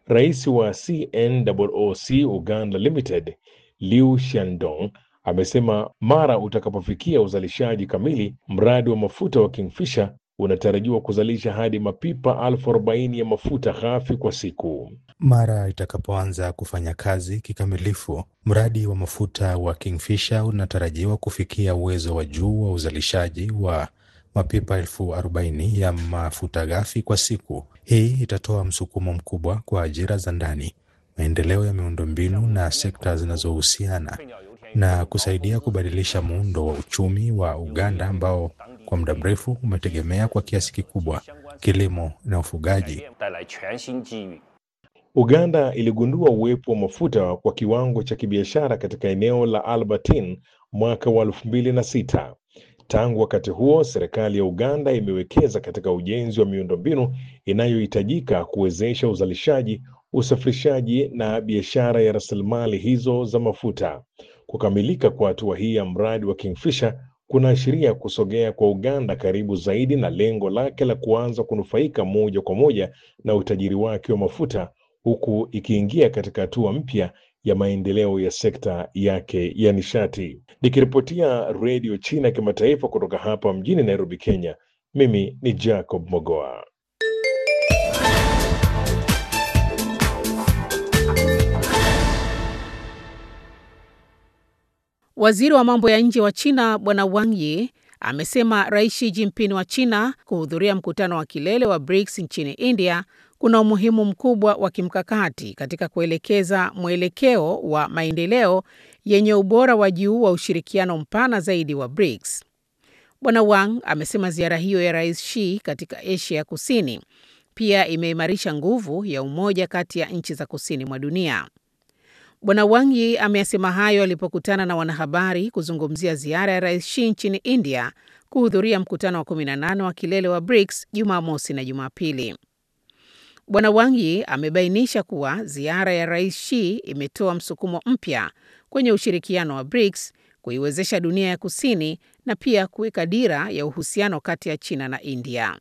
Rais wa CNOOC Uganda Limited Liu Shandong amesema mara utakapofikia uzalishaji kamili, mradi wa mafuta wa Kingfisher unatarajiwa kuzalisha hadi mapipa elfu arobaini ya mafuta ghafi kwa siku. Mara itakapoanza kufanya kazi kikamilifu, mradi wa mafuta wa Kingfisher unatarajiwa kufikia uwezo wa juu wa uzalishaji wa mapipa elfu arobaini ya mafuta ghafi kwa siku. Hii itatoa msukumo mkubwa kwa ajira za ndani, maendeleo ya miundombinu na sekta zinazohusiana na kusaidia kubadilisha muundo wa uchumi wa Uganda ambao kwa muda mrefu umetegemea kwa kiasi kikubwa kilimo na ufugaji. Uganda iligundua uwepo wa mafuta kwa kiwango cha kibiashara katika eneo la Albertine mwaka wa elfu mbili na sita. Tangu wakati huo, serikali ya Uganda imewekeza katika ujenzi wa miundombinu inayohitajika kuwezesha uzalishaji, usafirishaji na biashara ya rasilimali hizo za mafuta. Kukamilika kwa hatua hii ya mradi wa Kingfisher kunaashiria kusogea kwa Uganda karibu zaidi na lengo lake la kuanza kunufaika moja kwa moja na utajiri wake wa mafuta huku ikiingia katika hatua mpya ya maendeleo ya sekta yake ya nishati. Nikiripotia Redio China ya Kimataifa kutoka hapa mjini Nairobi, Kenya, mimi ni Jacob Mogoa. Waziri wa mambo ya nje wa China Bwana Wang Yi amesema Rais Xi Jinping wa China kuhudhuria mkutano wa kilele wa BRICS nchini India kuna umuhimu mkubwa wa kimkakati katika kuelekeza mwelekeo wa maendeleo yenye ubora wa juu wa ushirikiano mpana zaidi wa BRICS. Bwana Wang amesema ziara hiyo ya Rais Xi katika Asia ya Kusini pia imeimarisha nguvu ya umoja kati ya nchi za kusini mwa dunia. Bwana Wang Yi ameyasema hayo alipokutana na wanahabari kuzungumzia ziara ya Rais Xi nchini India kuhudhuria mkutano wa 18 wa kilele wa BRICS Jumamosi na Jumapili. Bwana Wang Yi amebainisha kuwa ziara ya Rais Xi imetoa msukumo mpya kwenye ushirikiano wa BRICS, kuiwezesha dunia ya kusini na pia kuweka dira ya uhusiano kati ya China na India.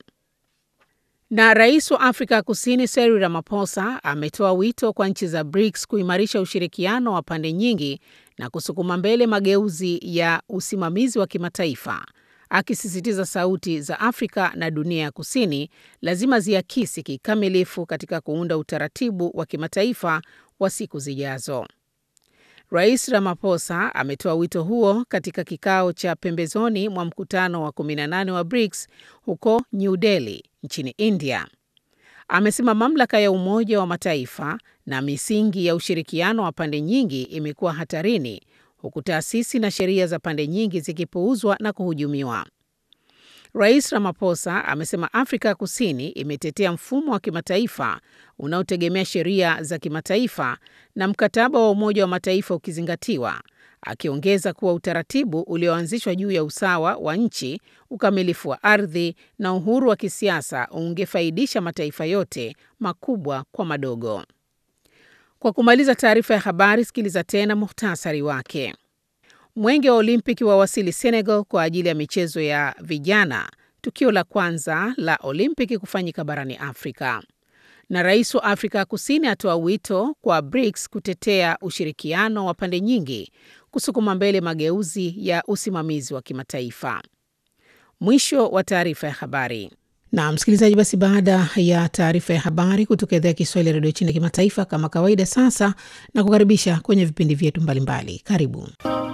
Na rais wa Afrika ya Kusini Cyril Ramaphosa ametoa wito kwa nchi za BRICS kuimarisha ushirikiano wa pande nyingi na kusukuma mbele mageuzi ya usimamizi wa kimataifa, akisisitiza sauti za Afrika na dunia ya kusini lazima ziakisi kikamilifu katika kuunda utaratibu wa kimataifa wa siku zijazo. Rais Ramaphosa ametoa wito huo katika kikao cha pembezoni mwa mkutano wa 18 wa BRICS huko New Delhi nchini India. Amesema mamlaka ya Umoja wa Mataifa na misingi ya ushirikiano wa pande nyingi imekuwa hatarini huku taasisi na sheria za pande nyingi zikipuuzwa na kuhujumiwa. Rais Ramaphosa amesema Afrika ya Kusini imetetea mfumo wa kimataifa unaotegemea sheria za kimataifa na mkataba wa Umoja wa Mataifa ukizingatiwa, akiongeza kuwa utaratibu ulioanzishwa juu ya usawa wa nchi, ukamilifu wa ardhi na uhuru wa kisiasa ungefaidisha mataifa yote, makubwa kwa madogo. Kwa kumaliza taarifa ya habari, sikiliza tena muhtasari wake. Mwenge wa Olimpiki wawasili Senegal kwa ajili ya michezo ya vijana, tukio la kwanza la Olimpiki kufanyika barani Afrika. Na rais wa Afrika ya Kusini atoa wito kwa BRICS kutetea ushirikiano wa pande nyingi, kusukuma mbele mageuzi ya usimamizi wa kimataifa. Mwisho wa taarifa ya habari. Na msikilizaji, basi baada ya taarifa ya habari kutoka idhaa ya Kiswahili ya redio China kimataifa, kama kawaida, sasa na kukaribisha kwenye vipindi vyetu mbalimbali. Karibu.